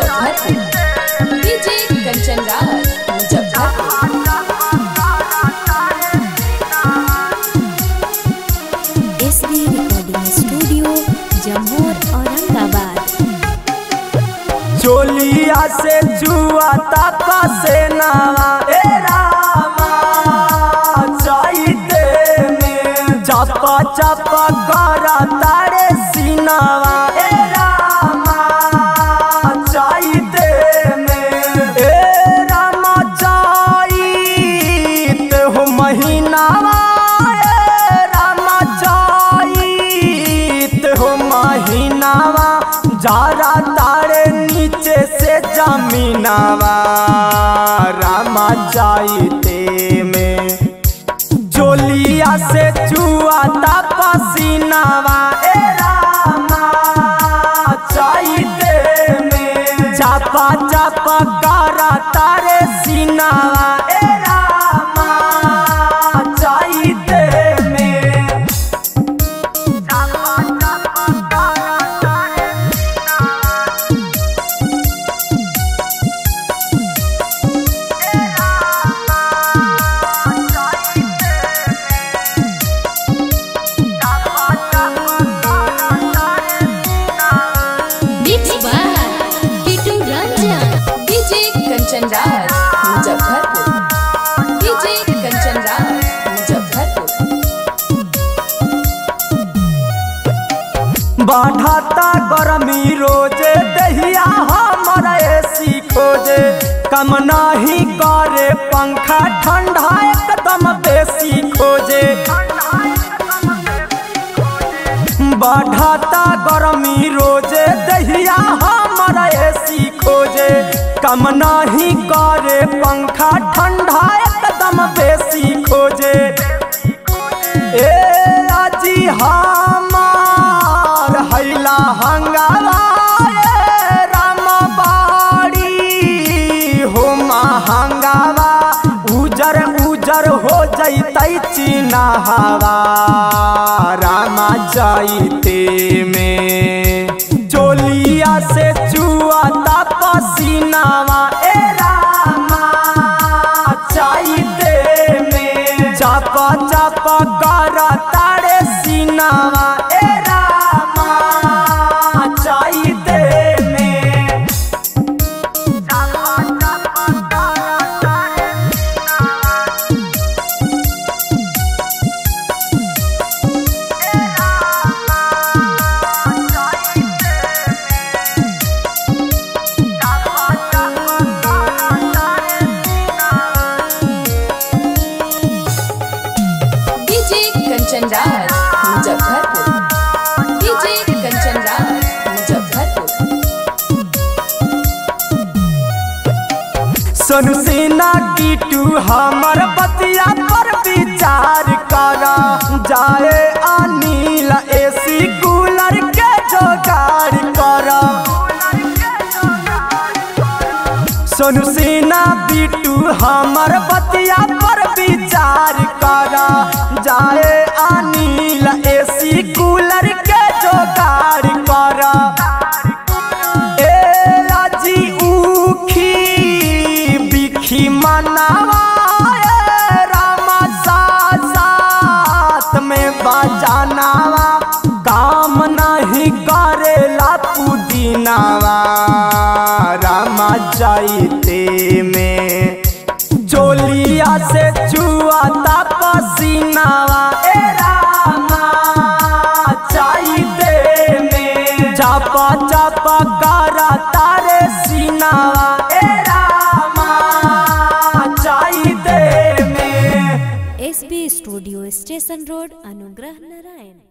Muzaffarpur DJ Kanchan Raj Muzaffarpur S B recording studio Jammu Aurangabad चोलिया से जुआ तक से नावा ए रामा चाहते में चप चप कर तारे सीनावा ए रामा चाहते में ए रामा चाहते हो महीनावा ए रामा चाहते हो महीनावा जारा तारे नीचे से जमीनावा रामा जाइते में जोलिया से चुआ पसीनावा ए रामा चाहते में चापा चापा गारा तारे सीनावा ए रामा चाहते में mix by Kitu Ranjan DJ Kanchan Raj Muzaffarpur DJ Kanchan Raj Muzaffarpur बढ़ता गरमी रोजे दहिया हमर एसी खोजे कम नहीं करे पंखा ठंडा एकदम बेसी खोजे बढ़ता गरमी रोजे दहिया हमर एसी खोजे कम नहीं करे पंखा ठंडा एकदम बेसी खोजे ए अजी हमार हैला हंगामा ए रामबाड़ी हो महंगावा उजर उजर हो जैतै चीना हवा रामा जाइते में चोलिया से चुआ पसीनावा ए रामा चाहते में चापा चापा गारा तारे सीनावा ए रामा चाहते में डीजे कंचन राज मुजफ्फरपुर डीजे कंचन राज मुजफ्फरपुर सोनू सिन्हा कीटू हमर बतिया पर विचार कर जाए अनिल एसी कूलर के जोगाड़ कर सोनू सिन्हा बिटू हमर बतिया पर विचार कर जाए अनिल एसी कूलर के जोगाड़ कर ए राजी उखी बिखी मनावा ए रामा साथ साथ में बजानावा काम नहीं करेला पुदीनावा रामा जाइते में चोलिया से चुआ पसीनावा ए रामा चाहते में चापा चापा गारा तारे सीनावा ए रामा चाहते में S B studio station road Anugrah Narayan